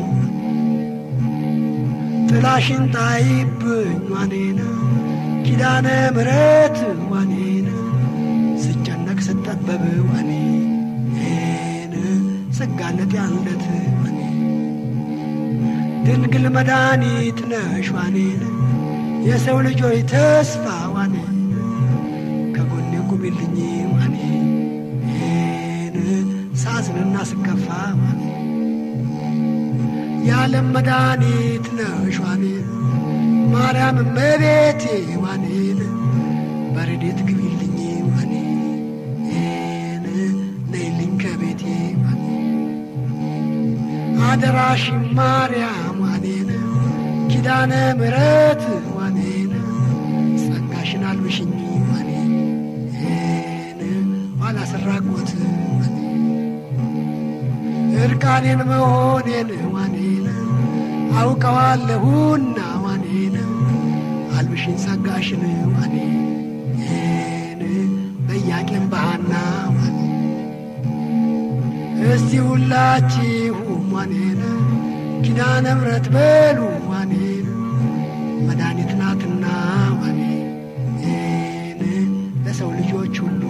ጥላሽን ጣይብኝ ዋኔን ኪዳነ ምሕረት ዋኔን ስጨነቅ ስጠበብ ዋኔን ስጋለጥ ያለት ዋኔ ድንግል መድኃኒት ነሽ ዋኔን የሰው ልጆች ተስፋ ዋኔን ከጎኔ ቁሚልኝ ዋኔን ሳዝንና ስከፋ ዋኔ የዓለም መድኃኒት ነሽ ዋኔን ማርያም እመቤቴ ዋኔን በረዴት ግቢልኝ ዋኔን ነይልኝ ከቤቴ ዋኔ አደራሽ ማርያም ዋኔን ኪዳነ ምሕረት ዋኔን ጸጋሽን አልብሽኝ ዋኔን ኋላ ስራቆት እርቃኔን መሆኔን ዋኔን አውቀዋለሁና ዋኔን አልብሽኝ ጸጋሽን ዋኔን በያቄም ባሃና ዋኔ እስቲ ሁላችሁም ዋኔን ኪዳነ ምሕረት በሉ ዋኔን መድኃኒት ናትና ዋኔን ለሰው ልጆች ሁሉ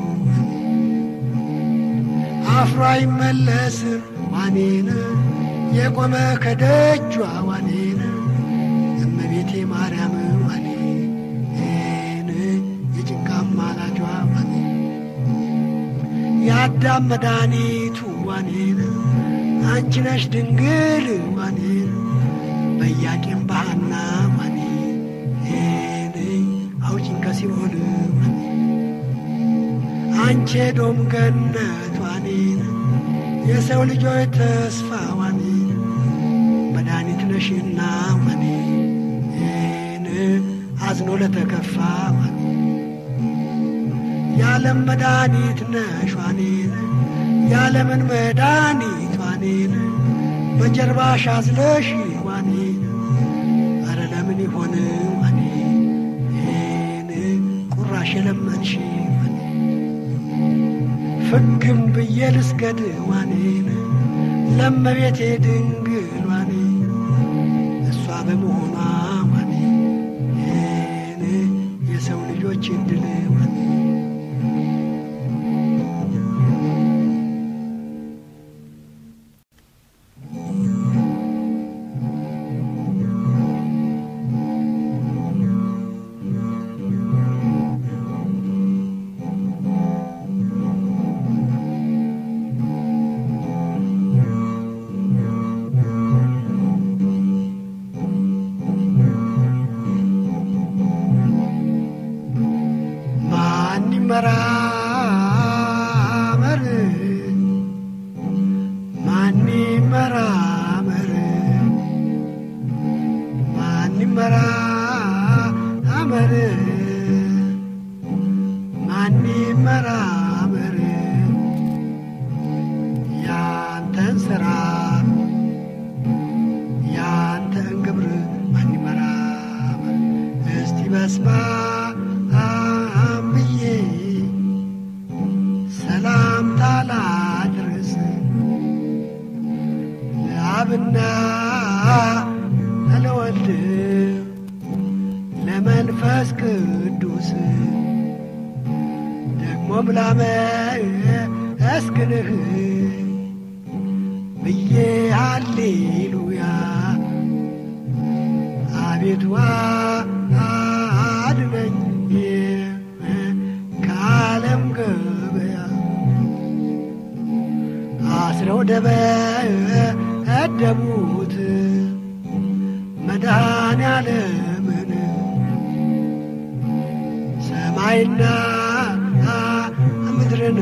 አፍሮ አይመለስም ዋኔን የቆመ ከደጇ ዋኔን እመቤቴ ማርያም ዋኔን የጭንቃ አማላጇ ዋኔ የአዳም መድኃኒቱ ዋኔን አንቺ ነሽ ድንግል ዋኔን በያቄም ባሃና ዋኔን አውጭኝ ከሲኦል ዋኔ አንቺ ዶም ገነት ዋኔን የሰው ልጆች ተስፋ ዋኔን መድኃኒት ነሽና ዋኔን አዝኖ ለተከፋ ዋኔ የዓለም መድኃኒት ነሽ ዋኔን የዓለምን መድኃኒት ዋኔን በጀርባሽ አዝለሽ ዋኔን አረ ለምን ይሆን ዋኔን ቁራሽ የለመንሽ ዋኔ ፍግም ብዬ ልስገድ ዋኔን ለመቤቴ ድንግል ዋኔን እሷ በመሆኗ ዋኔን የሰው ልጆች እድል ዋኔ ይመራመር ማን ይመራመር ማን ይመራመር ማን ይመራመር ያንተን ስራ ያንተን ግብር ማን ይመራመር እስቲ በስማ ብዬ ሰላምታ ላድርስ ለአብና ለወልድ ለመንፈስ ቅዱስ ደግሞም ላመስግንህ ብዬ ሃሌሉያ አቤቱ አድነኝ ከዓለም ገበያ አስረው ደበደቡት መድኃኔዓለምን ሰማይና ምድርን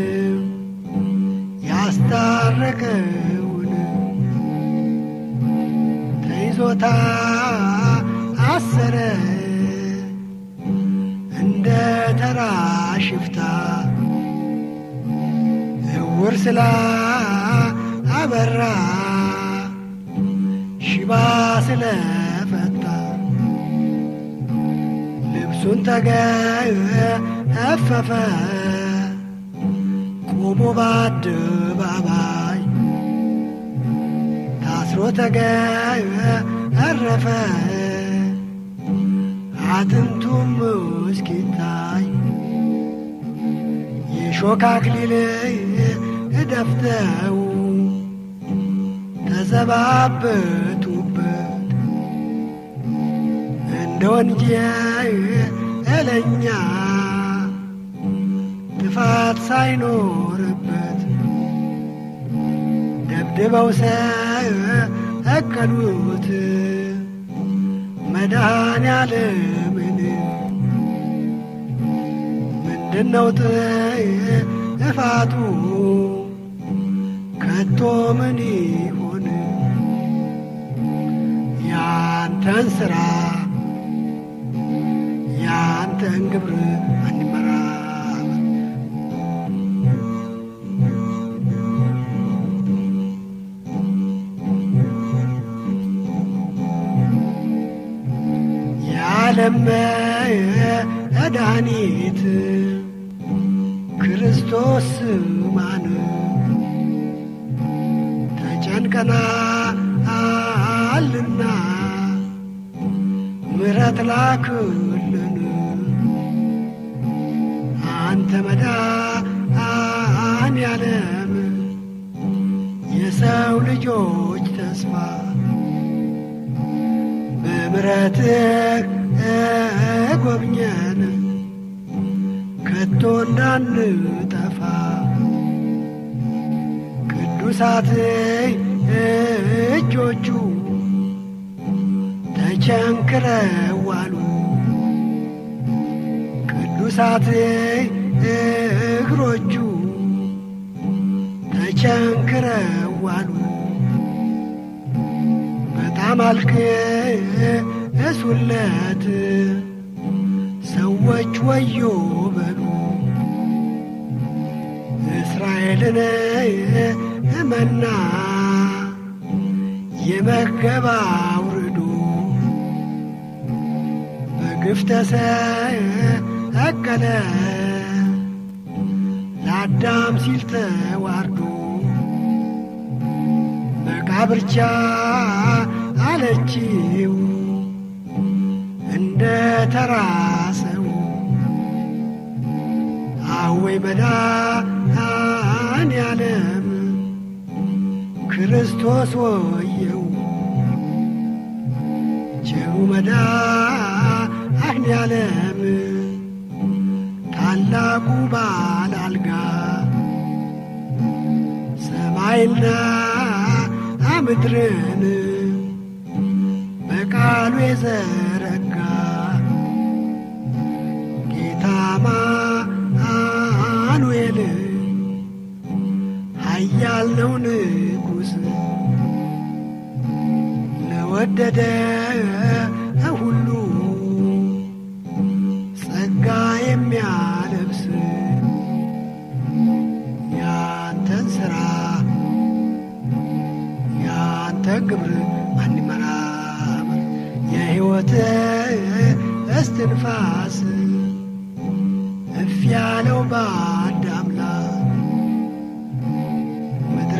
ያስታረቀውን ተይዞታ አሰረ እንደ ተራ ሽፍታ እውር ስላ አበራ ሽባ ስለፈታ ልብሱን ተገፈፈ ቆሞ በአደባባይ ታስሮ ተገረፈ አጥንቱም እስኪታይ የሾህ አክሊል ደፍተው ተዘባበቱበት እንደ ወንጀለኛ ጥፋት ሳይኖርበት ደብድበው ሰቀሉት መድኃኔዓለምን ምንድነው ጥፋቱ ከቶ ምን ይሆን ያንተን ሥራ ያንተን ግብር አንመራመር የዓለም መድኃኒት ክርስቶስ ማን ተጨንቀናልና ምሕረት ላክልን አንተ መድኃኔዓለም የሰው ልጆች ተስፋ በምሕረትህ ጎብኘን ከቶ እንዳንጠፋ ቅዱሳት እጆቹ ተቸንክረዋሉ ቅዱሳት እግሮቹ ተቸንክረዋሉ በጣም አልቅሱለት ሰዎች ወዮ በሉ እስራኤልን መና የመገባ አውርዶ በግፍ ተሰቀለ ለአዳም ሲል ተዋርዶ መቃብርቻ አለችው እንደ ተራ ሰው አወይ መድኃኔዓለም ክርስቶስ ወየው ቸሩ መድኃኔዓለም ታላቁ ባለ አልጋ ሰማይና ምድርን በቃሉ የዘረጋ ጌታ ነው ንጉሥ ለወደደ ሁሉ ጸጋ የሚያለብስ ያንተን ሥራ ያንተን ግብር ማን ይመራመር? የሕይወት እስትንፋስ እፍ ያለው በአዳም ላይ ምድረ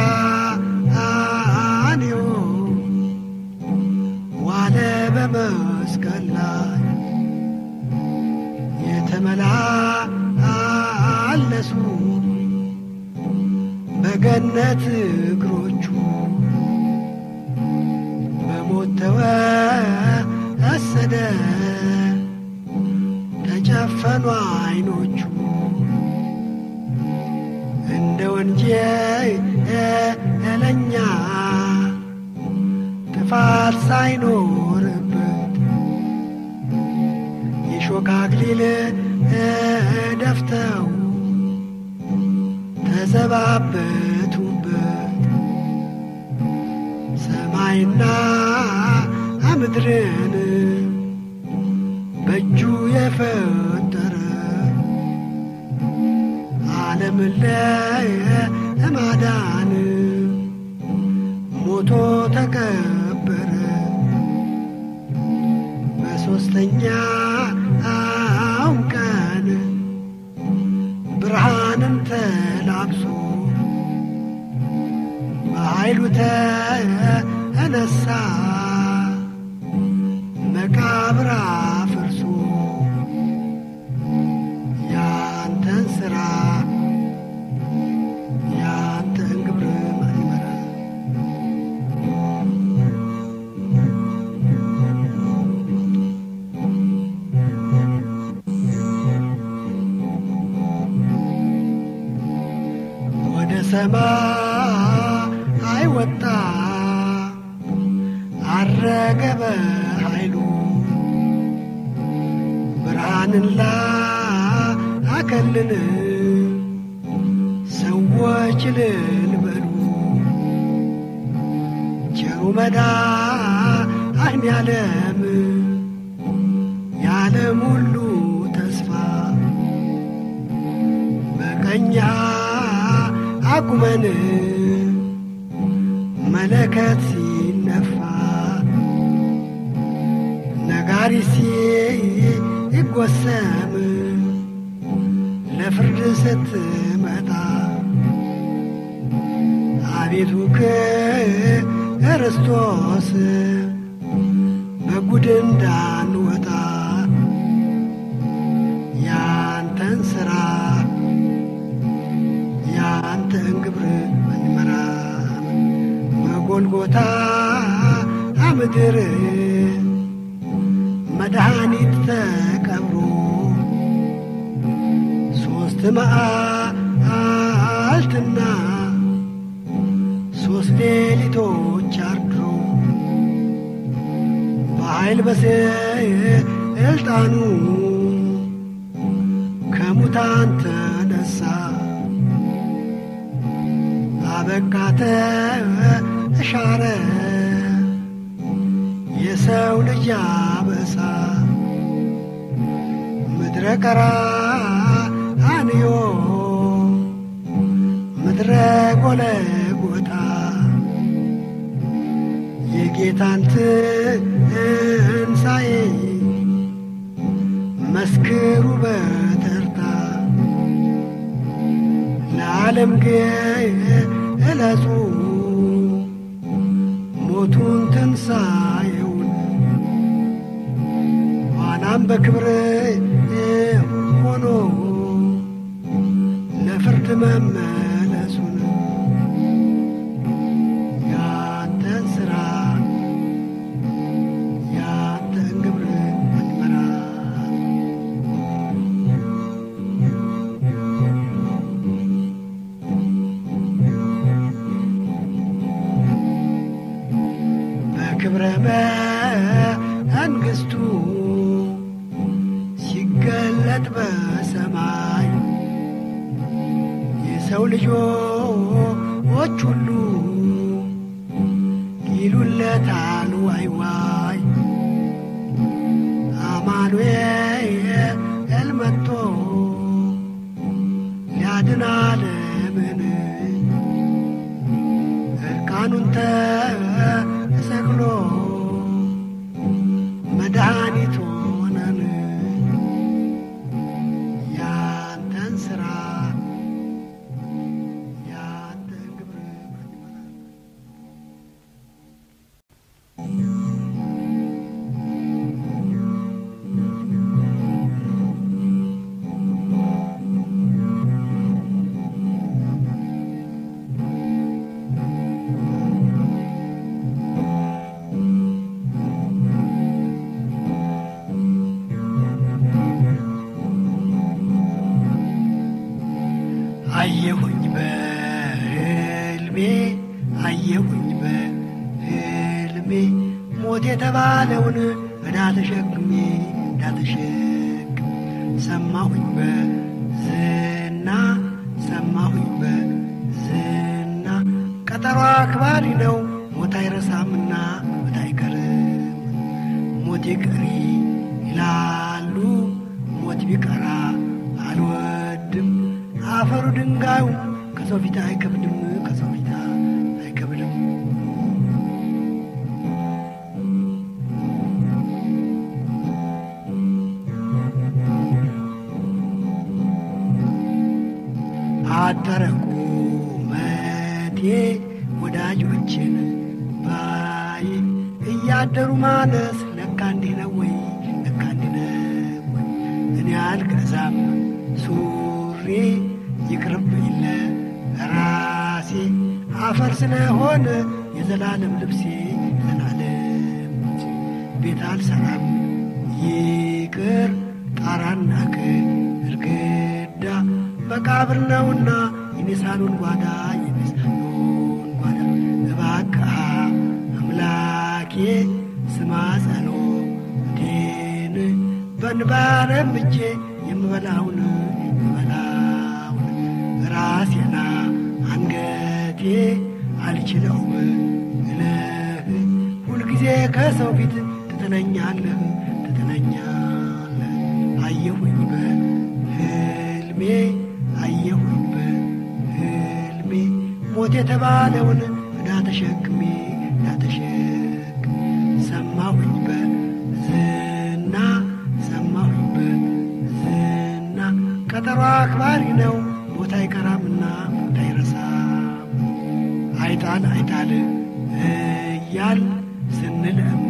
ቀራንዮ ዋለ በመስቀል ላይ የተመላለሱ በገነት እግሮቹ በሞት ተወሰደ ተጨፈኑ ዓይኖቹ እንደ ወንጀለኛ ጥፋት ሳይኖርበት የሾህ አክሊል ደፍተው ተዘባበቱበት ሰማይና ምድርን በእጁ የፈጠረ ዓለምን ለማዳን ሞቶ ተቀበረ። በሦስተኛው ቀን ብርሃንን ተላብሶ በኃይሉ ተነሳ መቃብር አፍርሶ ያንተን ሥራ ያንተን ግብር ማን ይመራል? ወደ ሰማይ ወጣ አረገ በኃይሉ ብርሃንን ላከልን ሰዎች እልል በሉ ቸሩ መድኃኔዓለም የዓለም ሁሉ ተስፋ በቀኛ አቁመን መለከት ሲነፋ ነጋሪ ሲጎሰም ለፍርድ ስትመጣ አቤቱ ክርስቶስ በጉድ እንዳንወጣ ያንተን ሥራ ያንተን ግብር መንመራ በጎልጎታ ምድር መድኃኒት ተቀብሮ ሦስት መዓልትና ሦስት ሌሊቶች አድሮ በኃይል በስልጣኑ ከሙታን ተነሳ አበቃተ ተሻረ የሰው ልጅ አበሳ ምድረ ቀራንዮ ምድረ ጎለጎታ የጌታን ትንሣኤ መስክሩ በተርታ ለዓለም ግለጹ ሞቱን ትንሣኤውን ኋላም በክብር ሆኖ ለፍርድ መመለሱን ያንተን ሥራ ያንተን ግብር አትመራ በክብረ መንግሥቱ ሲገለጥ በሰማይ የሰው ልጆች ሰዎች ሁሉ ይሉለታል ዋይ ዋይ አማኑኤል መጥቶ ሊያድን ዓለምን እርቃኑን ተሰቅሎ መድኃኒት ሆነን ያንተን ሥራ ያንተን ግብር አየሁኝ በህልሜ አየሁኝ በህልሜ ሞት የተባለውን ዕዳ ተሸክሜ ዕዳ ተሸክሜ ሰማሁኝ በዝና ሰማሁኝ በዝና ቀጠሮ አክባሪ ነው ሞት አይረሳምና ሞት አይቀርም ሞት ይቅሪ ይላሉ ሞት ቢቀራ አልወድም አፈሩ ድንጋዩ ከሰው ፊት አይከብድም ከሰው ፊት አይከብድም አደረቁ መቴ ወዳጆችን ባይ እያደሩ ማነስ ለካ እንዲህ ነው ወይ ለካ እንዲህ ነው ወይ እኔ አልገዛም ሱሪ ይቅርብኝ ለራሴ አፈር ስለሆነ የዘላለም ልብሴ የዘላለም ልብሴ ቤት አልሰራም ይቅር ጣራና ግድግዳ መቃብር ነውና የኔ ሳሎን ጓዳ የኔ ሳሎን ጓዳ እባክህ አምላኬ ስማ ጸሎቴን በንባረም እጄ የምበላውን የምበላውን ራሴና አንገቴ አልችለውም እልህ ሁልጊዜ ከሰው ፊት ትጥለኛለህ ትጥለኛለህ አየሁኝ በህልሜ አየሁኝ በህልሜ ሞት የተባለውን ዕዳ ተሸክሜ ዕዳ ተሸክሜ ሰማሁኝ በዝና ሰማሁኝ በዝና ቀጠሮ አክባሪ ነው ሞት አይቀራምና ሞት አይረሳም አይጣል አይጣል እያል ስንለምነው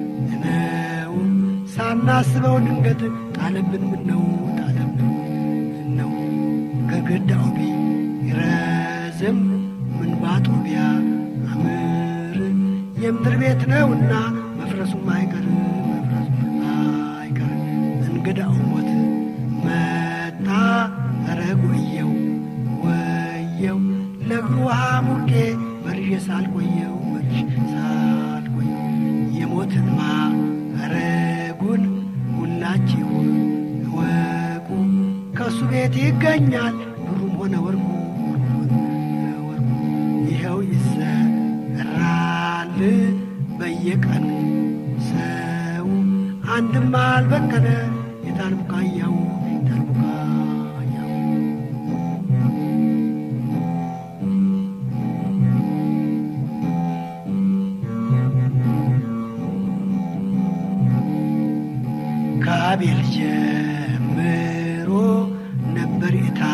ሳናስበው ድንገት ጣለብን ምነው ጣለብን ምነው ከግዳው ቢረዝም ምን ባጦቢያ አምር የምድር ቤት ነውና መፍረሱም አይቀር መፍረሱም አይቀር እንግዳው ሞት መጣ ኧረ ወየው ወየው ለእግሩ ውሃ ሙቄ መርዤ ሳልቆየው መርዤ ሳልቆየው የሞትን ማረጉን ሁላችሁ እወቁ ከእሱ ቤት ይገኛል ብሩም ሆነ ወርቁ ብሩም ሆነ ወርቁ ይኸው ይሰራል በየቀኑ ሰው አንድም አልበቀለ የታል ቡቃያው የታል ቡቃያው ከአቤል ጀምሮ ነበር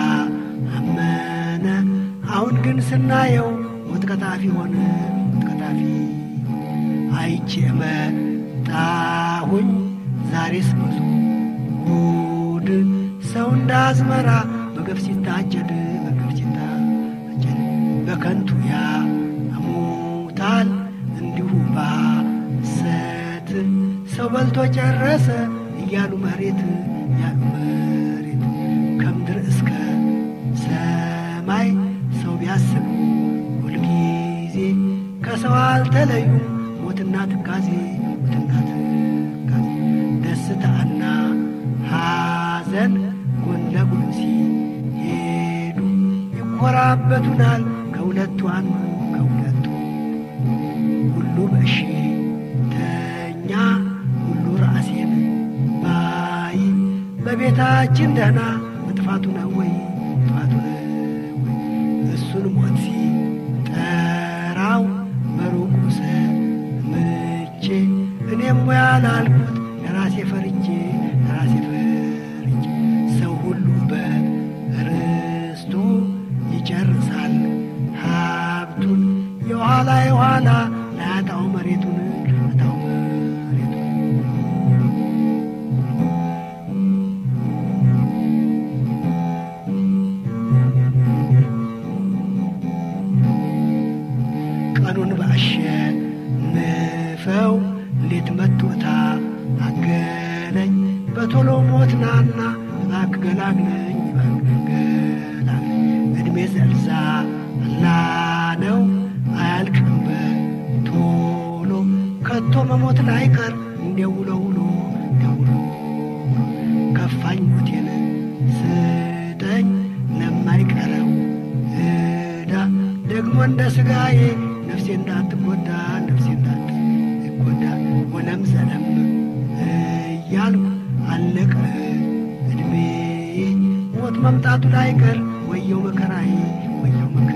የታመነ አሁን ግን ስናየው ሞት ቀጣፊ ሆነ ሞት ቀጣፊ አይቼ መጣሁኝ ዛሬስ ብዙ ጉድ ሰው እንደ አዝመራ በገፍ ሲታጨድ በገፍ ሲታጨድ በከንቱ ያሙታል እንዲሁ ባሰት ሰው በልቶ ጨረሰ እያሉ መሬት ያሉ መሬት ከምድር እስከ ሰማይ ሰው ቢያስቡ ሁልጊዜ ከሰው አልተለዩም ሞትና ትካዜ ሞትና ትካዜ ደስታና ሐዘን ጎን ለጎን ሲሄዱ ይኮራበቱናል ከሁለቱ አንዱ ከሁለቱ ሁሉ በሽተኛ ሁሉ ራሴን ባይ በቤታችን ደህና መጥፋቱ ነው ወይ መጥፋቱ ነው ወይ እሱን ሞት ሲጠራው በሩቁ ሰምቼ እኔም ሙያ ላልኩት ለራሴ ፈርቼ ለራሴ ፈርቼ ሰው ሁሉ በርስቱ ይጨርሳል ሀብቱን የኋላ የኋላ ላያጣው መሬቱን ላያጣው መሬቱን ቀኑን ባሸንፈው ሌት መቶታ አገለኝ በቶሎ ሞት ናና እባክህ ገላግለኝ እባክህ ገላግለኝ እድሜ ዘልዛ አላ ነው አያልቅም በቶሎ ከቶ መሞት ላይቀር እንዲያው ውሎ ውሎ እንዲያው ውሎ ውሎ ከፋኝ ሞቴን ስጠኝ ለማይቀረው እዳ ደግሞ እንደ ስጋዬ ነፍሴ እንዳትጎዳ ነፍሴ እንዳትጎዳ ሆነም ዘለም እያልኩ አለቀ እድሜ ሞት መምጣቱ ላይቀር ወየው መከራዬ ወየው መከራ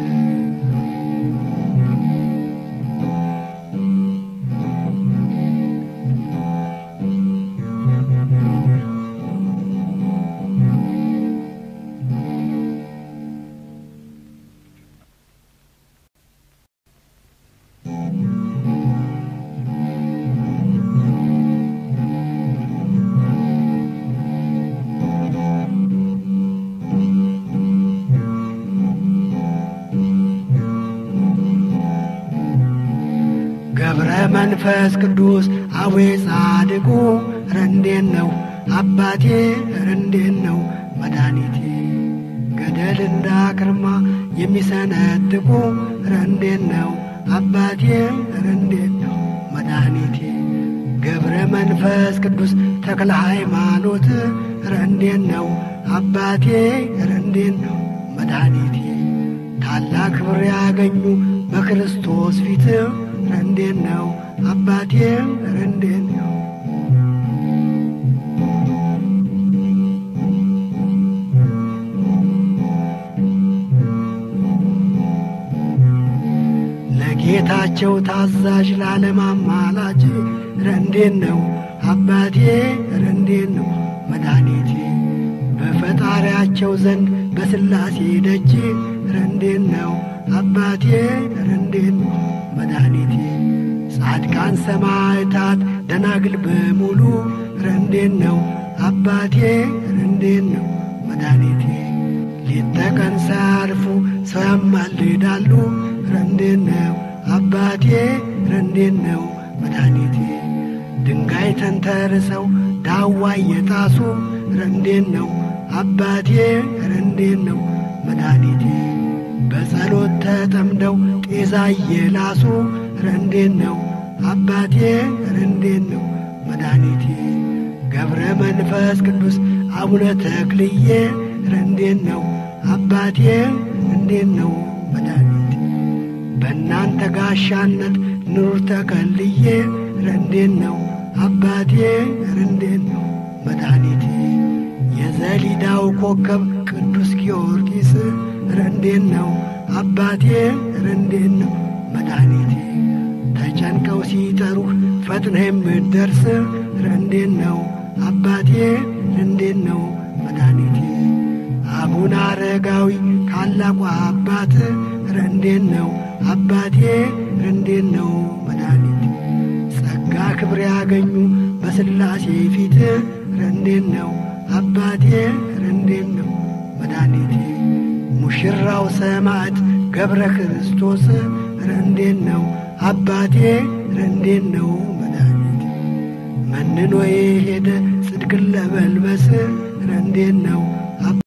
ገብረ መንፈስ ቅዱስ አዌ ጻድቁ ረንዴን ነው አባቴ ረንዴን ነው መድኃኒቴ ገደል እንዳክርማ የሚሰነጥቁ ረንዴን ነው አባቴ ረንዴን ነው መድኃኒቴ ገብረ መንፈስ ቅዱስ ተክለ ሃይማኖት ረንዴን ነው አባቴ ረንዴን ነው መድኃኒቴ ታላቅ ክብር ያገኙ በክርስቶስ ፊት ረንዴን ነው አባቴ ረንዴን ነው ለጌታቸው ታዛዥ ላለም አማላጅ ረንዴን ነው አባቴ ረንዴን ነው መድኃኒቴ በፈጣሪያቸው ዘንድ በስላሴ ደጅ ረንዴን ነው አባቴ ረንዴን ነው መድኃኒቴ ጻድቃን ሰማዕታት ደናግል በሙሉ ረንዴን ነው አባቴ ረንዴን ነው መድኃኒቴ ሌት ተቀን ሳያርፉ ሰው ያማልዳሉ ረንዴን ነው አባቴ ረንዴን ነው መድኃኒቴ ድንጋይ ተንተርሰው ዳዋ እየጣሱ ረንዴን ነው አባቴ ረንዴን ነው መድኃኒቴ በጸሎት ተጠምደው ጤዛ እየላሱ ረንዴን ነው አባቴ ረንዴን ነው መድኃኒቴ ገብረ መንፈስ ቅዱስ አቡነ ተክልዬ ረንዴን ነው አባቴ ረንዴን ነው መድኃኒቴ በእናንተ ጋሻነት ኑር ተከልዬ ረንዴን ነው አባቴ ረንዴን ነው መድኃኒቴ የዘሊዳው ኮከብ ቅዱስ ጊዮርጊስ ረንዴን ነው አባቴ ረንዴን ነው መድኃኒቴ ተጨንቀው ሲጠሩህ ፈጥነህ የምትደርስ ረንዴን ነው አባቴ ረንዴን ነው መድኃኒቴ አቡነ አረጋዊ ታላቁ አባት ረንዴን ነው አባቴ ረንዴን ነው መድኃኒቴ ጸጋ ክብር ያገኙ በስላሴ ፊት ረንዴን ነው አባቴ ረንዴን ነው መድኃኒቴ ሙሽራው ሰማዕት ገብረ ክርስቶስ ረንዴን ነው አባቴ ረንዴን ነው መድኃኒቴ መንኖ የሄደ ጽድቅን ለመልበስ ረንዴን ነው